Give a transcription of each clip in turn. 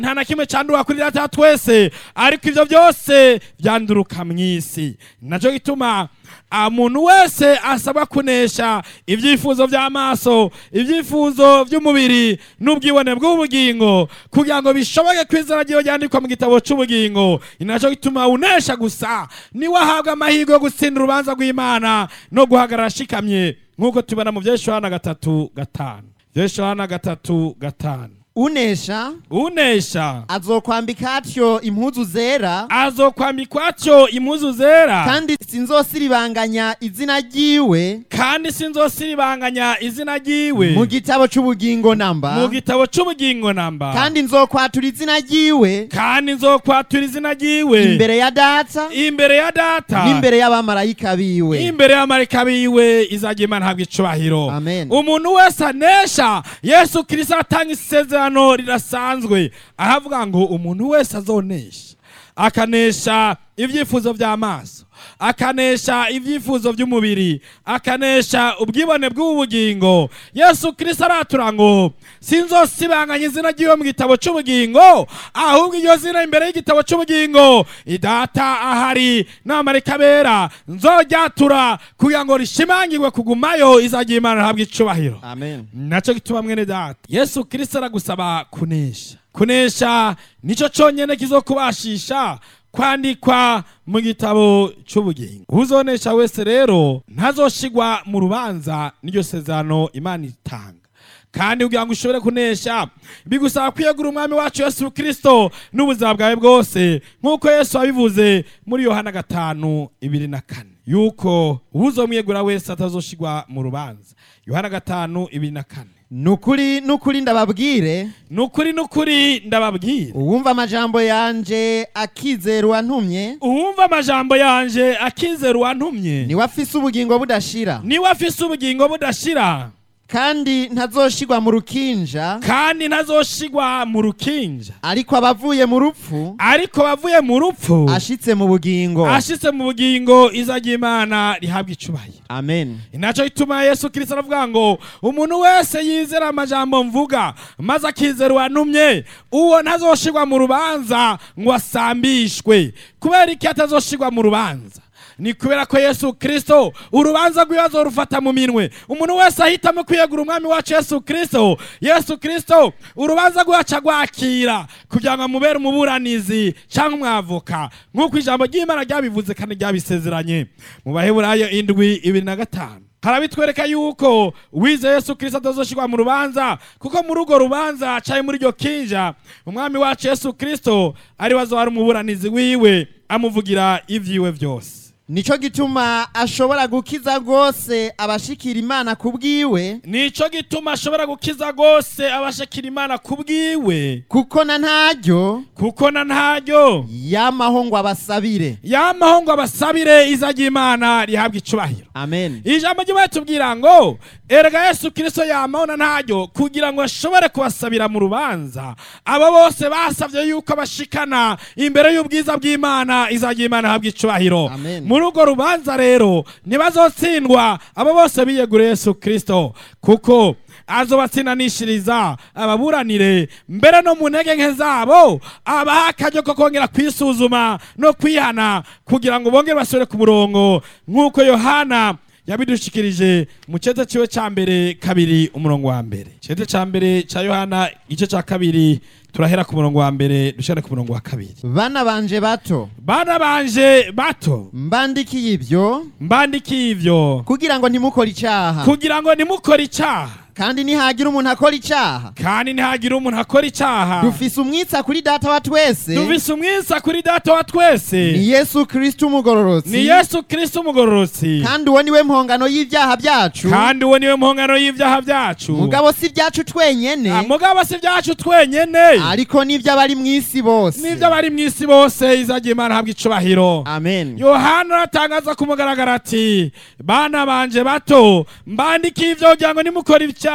nta na kimwe candura kuri data wa twese ariko ivyo byose vyanduruka mw'isi naco gituma umuntu wese asabwa kunesha ibyifuzo by'amaso ibyifuzo by'umubiri n'ubwibone bw'ubugingo kugira ngo bishoboke ko izina ryiwe ryandikwa mu gitabo cy'ubugingo ni nacyo gituma unesha gusa niwe ahabwa amahirwe yo gutsinda urubanza rw'imana no guhagarara ashikamye nk'uko tubona mu byeshuhana gatatu gatanu byeshuhana gatatu gatanu unesha unesha azokwambika atyo impuzu zera azokwambikwa atyo impuzu zera kandi sinzosiribanganya izina ryiwe kandi sinzosiribanganya izina ryiwe mu gitabo c'ubugingo namba mu gitabo cy'ubugingo namba kandi nzokwatura izina ryiwe kandi nzokwatura izina ryiwe imbere ya data imbere ya data n'imbere y'abamarayika biwe imbere y'amarika biwe izajya imana habwa icubahiro Amen. umuntu wese anesha yesu kirisito atanga isezerano rirasanzwe ahavuga ngo umuntu wese azonesha akanesha ibyifuzo by'amaso akanesha ibyifuzo by'umubiri akanesha ubwibone bw'ubugingo yesu kirisito aratura ngo sinzosibanganya izina ry'iwe mu gitabo cy'ubugingo ahubwo iryo zina imbere y'igitabo cy'ubugingo idata ahari n'amarika bera nzoryatura kugira ngo rishimangirwe kugumayo izajya imana habwa icubahiro amen nacyo gituma mwene data yesu kirisito aragusaba kunesha kunesha nicyo cyonyine kizokubashisha kwandikwa mu gitabo cy'ubugingo uzonesha wese rero ntazoshigwa mu rubanza n'iryo sezerano imana itanga kandi kugira ngo ushobore kunesha bigusaba kwiyegura umwami wacu yesu kirisito n'ubuzima bwawe bwose nk'uko yesu wabivuze muri yohana gatanu ibiri na kane yuko uzomwiyegura wese atazoshigwa mu rubanza yohana gatanu ibiri na kane nukuri nukuri ndababwire nukuri nukuri ndababwira uwumva amajambo yanje akizera uwantumye uwumva amajambo yanje akizera uwantumye niwe afise ubugingo budashira niwe afise ubugingo budashira kandi ntazoshigwa mu rukinja kandi ntazoshigwa mu rukinja ariko abavuye mu rupfu ariko bavuye mu rupfu ashitse mu bugingo ashitse mu bugingo izajya imana rihabwa icubahiro amen inaco ituma yesu kirisito aravuga ngo umuntu wese yizera amajambo mvuga maze akizera uwantumye uwo ntazoshigwa mu rubanza ngo asambishwe kubera iki atazoshigwa mu rubanza ni kubera ko yesu kirisito urubanza rw'ibibazo rufata mu minwe umuntu wese ahitamo kwiyegura umwami wacu yesu kirisito yesu kirisito urubanza rwacu agwakira kugira ngo amubere umuburanizi cyangwa umwavoka nk'uko ijambo ry'imana ryabivuze kandi ryabisezeranye mu baheburayo indwi ibiri na gatanu harabitwereka yuko wize yesu kirisito atazoshirwa mu rubanza kuko muri urwo rubanza caye muri iryo kinja umwami wacu yesu kirisito ari we azoba ari umuburanizi wiwe amuvugira ivyiwe vyose nico gituma ashobora gukiza rwose abashikira imana ku bwiwe nico gituma ashobora gukiza rwose abashakira imana ku bwiwe kuko na ntaryo kuko na ntaryo yamaho ngo abasabire yamaho ngo abasabire izajya imana rihabwa icubahiro amen ijambo ry'imana tubwira ngo erega yesu kirisito yamaho na ntaryo kugira ngo ashobore kubasabira mu rubanza abo bose basabye yuko bashikana imbere y'ubwiza bw'imana izajya imana ihabwa icubahiro Amen. muri urwo rubanza rero ntibazotsindwa abo bose biyeguriye yesu kirisito kuko azobatsindanishiriza ababuranire mbere no mu ntege nke zabo abaha akaryo ko kongera kwisuzuma no kwihana kugira ngo bongere basubire ku murongo nk'uko yohana yabidushikirije mu cyete ciwe ca mbere kabiri umurongo wa mbere cyete ca mbere ca yohana igice ca kabiri turahera ku murongo wa mbere dushare ku murongo wa kabiri bana banje bato bana banje bato mbandikiye ibyo mbandikiye ivyo kugira ngo ntimukore icyaha kugira ngo nimukore icaha kandi nihagira umuntu akora icyaha kandi ntihagire umuntu akora icaha dufise umwitsa kuri data wa twese dufise umwisa kuri data wa twese ni yesu kristo umugororotsi ni yesu kirisito umugororotsi kandi uwo niwe mpongano y'ibyaha byacu kandi uwo niwe mpongano y'ivyaha vyacu mugabo si ibyacu twenyene Ah, mugabo si vyacu twenyene ariko n'iby'abari mu isi bose n'ivyo bari mw'isi bose izagira imana habwa icubahiro amen yohana aratangaza ku mugaragaro ati bana banje bato mbandikiye ivyo kugira ngo nimukora icyaha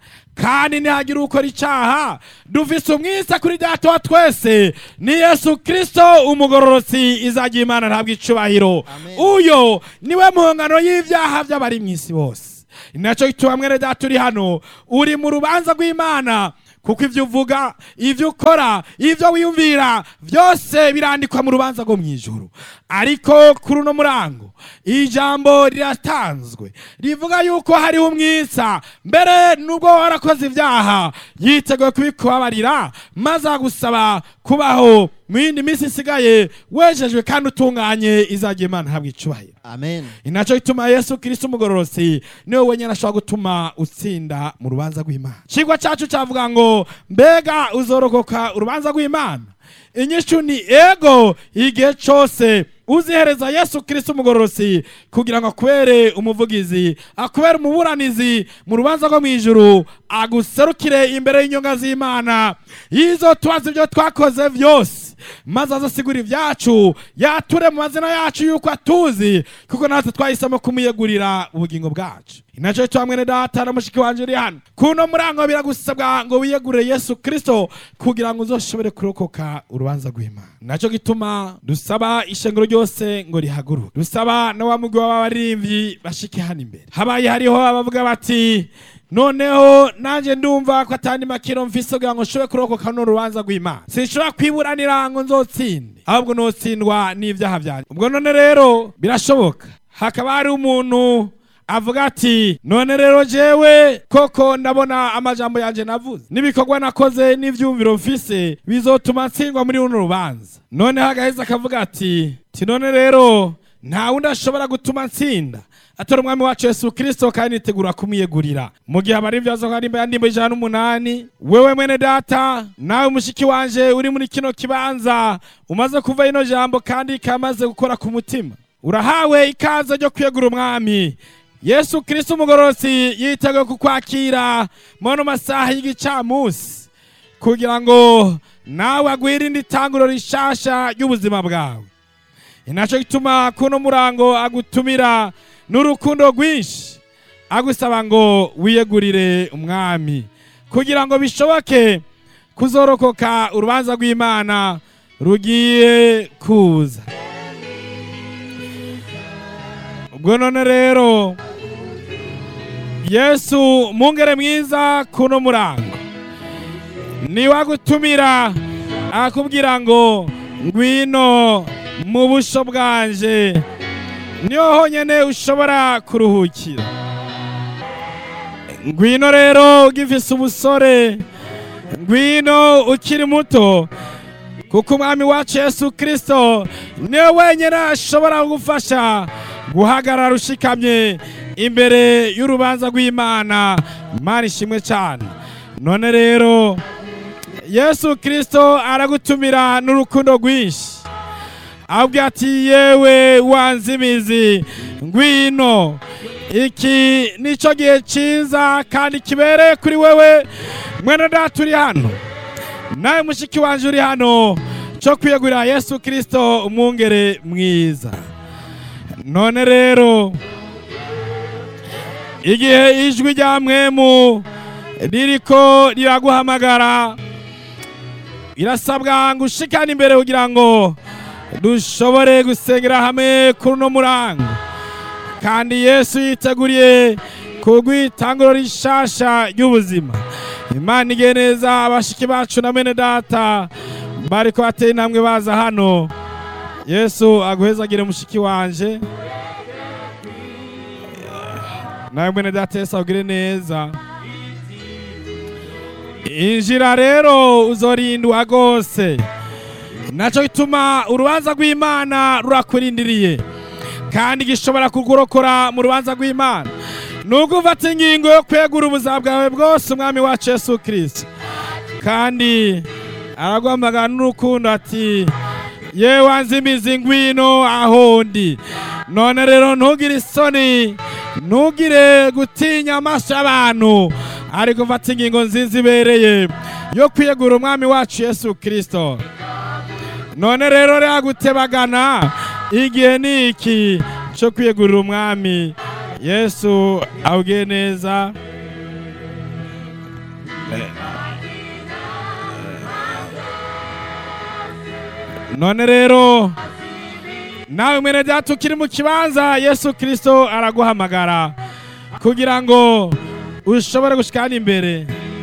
kandi ntihagire ukora icyaha dufise umwisa kuri data wa twese ni yesu kirisito umugororotsi izagira imana ntabwo icubahiro Amen. uyo niwe mpongano y'ibyaha by'abari mu isi bose nacyo gituma mwene data uri hano uri mu rubanza rw'imana kuko ibyo uvuga ibyo ukora ibyo wiyumvira byose birandikwa mu rubanza rwo mu ijoro ariko kuri uno murango ijambo riratanzwe rivuga yuko hariho umwitsa mbere nubwo warakoze ibyaha yiteguye kubikubabarira maze agusaba kubaho mu yindi minsi isigaye wejejwe kandi utunganye izagiye imana habwa icubahiro amen inaco gituma yesu kristo umugororosi niwe wenyine ashobora gutuma utsinda mu rubanza rw'imana cigwa cacu cavuga ngo mbega uzorokoka urubanza rw'imana inyishu ni ego igihe cose uzihereza yesu kristo umugororosi kugira ngo akubere umuvugizi akubere umuburanizi mu rubanza rwo mu ijuru aguserukire imbere y'inyonga z'imana yizo tubaza ibyo twakoze vyose maze azasigura ibyacu yature mu mazina yacu yuko atuzi kuko natwe twahisemo kumuyegurira ubugingo bwacu inaco cyo mwene data na mushiki wanje uri hano kuno murango biragusabwa ngo wiyegurire yesu kristo kugira ngo uzoshobore kurokoka urubanza rw'imana naco gituma dusaba ishengero ryose ngo rihaguruke dusaba na wa mugwi w'abaririmbyi bashike hano imbere habaye hariho abavuga bati noneho nanjye ndumva ko atandi makiro mfise kugira ngo nshobore kurokoka no rubanza rw'imana sinshobora kwiburanira ngo nzotsinde ahubwo notsindwa n'ibyaha byanjye ubwo none rero birashoboka hakaba hari umuntu avuga ati none rero jewe koko ndabona amajambo yanje navuze n'ibikorwa nakoze n'ivyumviro mfise bizotuma ntsindwa muri runo rubanza noneho agaheza akavuga ati ti none rero nta wundi ashobora gutuma ntsinda atora umwami wacu yesu kristo kandi nitegura kumwiyegurira mu gihe abari ibyazo nka nimba yandimba ijana n'umunani wewe mwene data nawe mushiki wanje uri muri kino kibanza umaze kuva ino jambo kandi kamaze gukora ku mutima urahawe ikaze ryo kwiyegura umwami yesu kristo umugororosi yiteguye kukwakira mono masaha y'igicamunsi kugira ngo nawe agwirinde itanguro rishasha ry'ubuzima bwawe inaco gituma kuno murango agutumira n'urukundo rwinshi agusaba ngo wiyegurire umwami kugira ngo bishoboke kuzorokoka urubanza rw'imana rugiye kuza ubwo none rero yesu mungere mwiza kuno murango niwagutumira akubwira ngo ngwino mu busho bwanje niho honyine ushobora kuruhukira ngwino rero ugifise ubusore ngwino ukiri muto kuko umwami wacu yesu kirisito niwe wenyine ashobora kugufasha guhagarara ushikamye imbere y'urubanza rw'imana imana ishimwe cyane none rero yesu kirisito aragutumira n'urukundo rwinshi ahubwo ati yewe wanze imizi ngwino iki nicyo gihe cyiza kandi kibereye kuri wewe mwene data uri hano nawe mushiki wanje uri hano cyo kwiyegurira yesu kirisito umwungere mwiza none rero igihe ijwi rya mwemu ririko riraguhamagara irasabwa ngo ushikane imbere kugira ngo dushobore gusengera hamwe kuri uno murango kandi yesu yiteguriye kugwitanguro rishasha ry'ubuzima imana igiye neza abashiki bacu na mene data bariko bateye intambwe baza hano yesu aguhezagire mushiki wanje nawe mwene data yesu agire neza injira rero uzorindwa rwose nacyo gituma urubanza rw'imana rurakurindiriye kandi gishobora kugurokora mu rubanza rw'imana nubwo ufata ingingo yo kwegura ubuzima bwawe bwose umwami wacu yesu kirisito kandi araguhamagara n'urukundo ati yewe wanze imizi ngwino aho ndi none rero ntugire isoni ntugire gutinya amaso y'abantu ariko ufata ingingo nziza ibereye yo kwiyegura umwami wacu yesu kirisito none rero ragutebagana igihe ni iki cyo kwiyegurira umwami yesu awugiye neza none rero nawe mwene data ukiri mu kibanza yesu kirisito araguhamagara kugira ngo ushobore gushikana imbere